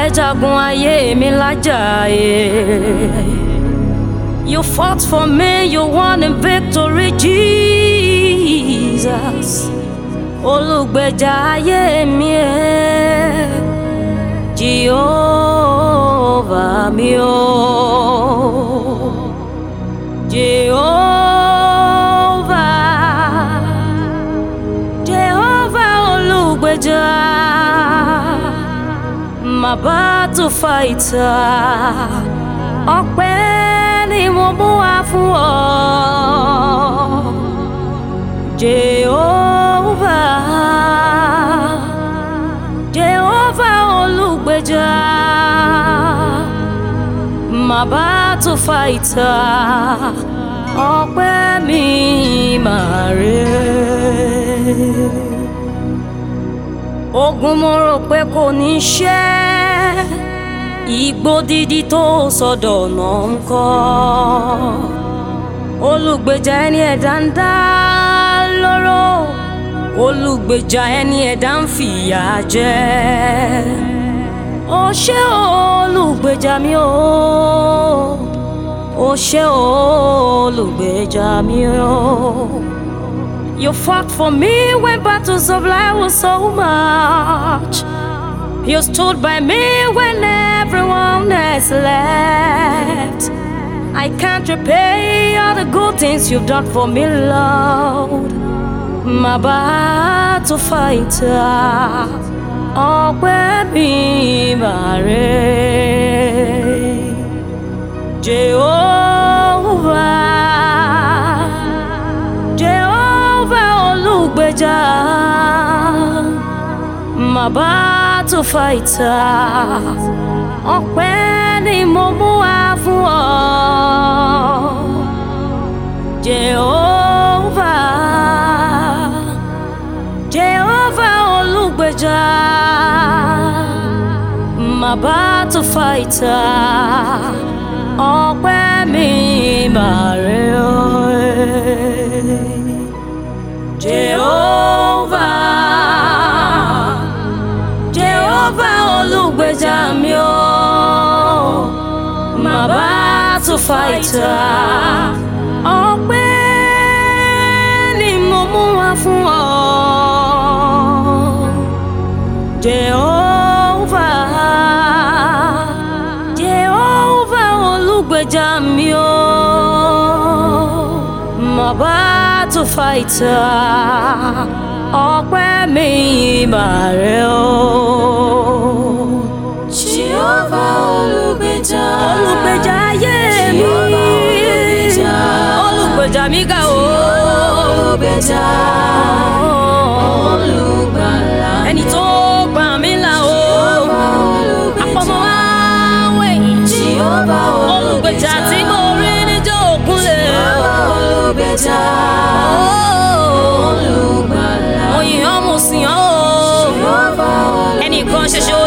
jagun ayé mi lájà ẹ̀. You fought for me, you won in victory, Jesus. Olùgbèjà ayé mi ẹ̀. Jehovah mi o. Jehovah. Jehovah olùgbèjà. My battle fighter. Ọpẹ́ ni mo mú wá fún ọ. Jehovah. Jehovah olùgbèjà. My battle fighter. Ọpẹ́ mi máa rè. Ogun mo rò pé kò ní ṣẹ́. Igbó dídí tó sọdọ̀ náà ń kọ́. Olùgbèjà ẹni ẹ̀dá ń dá lóró. Olùgbèjà ẹni ẹ̀dá ń fìyà jẹ. Ó ṣé olùgbèjà mi o. Ó ṣé olùgbèjà mi o. You fought for me when battles of life was so much. You stood by me when everyone has left. I can't repay all the good things you've done for me, Lord. My battle fighter, ọpẹ́ mi máa rè. Jehovah, Jehovah olùgbèjà, my battle fighter, ọpẹ́ ni mo mú wá fún ọ. Jehovah, Jehovah olùgbèjà, my battle fighter, ọpẹ́ mi máa rè o. Jehovah, Jehovah olùgbèjà mi o, my battle fighter, ọpẹ́ ni mo mú wá fún ọ. Jehovah, Jehovah olùgbèjà mi o, my battle fighter, ọpẹ́ mi máa rè o. Jehovah olùgbèjà. Olùgbèjà ayé mi, Jehovah olùgbèjà. olùgbèjà mi ga o. Olùgbèjà. Olùgbàlà. Ẹni tó gbà mí là o. Jehovah olùgbèjà. Àpọ̀mọ́ wá wẹ̀yìn. Jehovah Olùgbèjà tí mo rí níjọ́ òkúnlẹ̀. Jehovah olùgbèjà. Olùgbàlà. Mo yìn ọ́ mo sìn ọ́ o. Jehovah olùgbèjà. Ẹnìkan ṣoṣo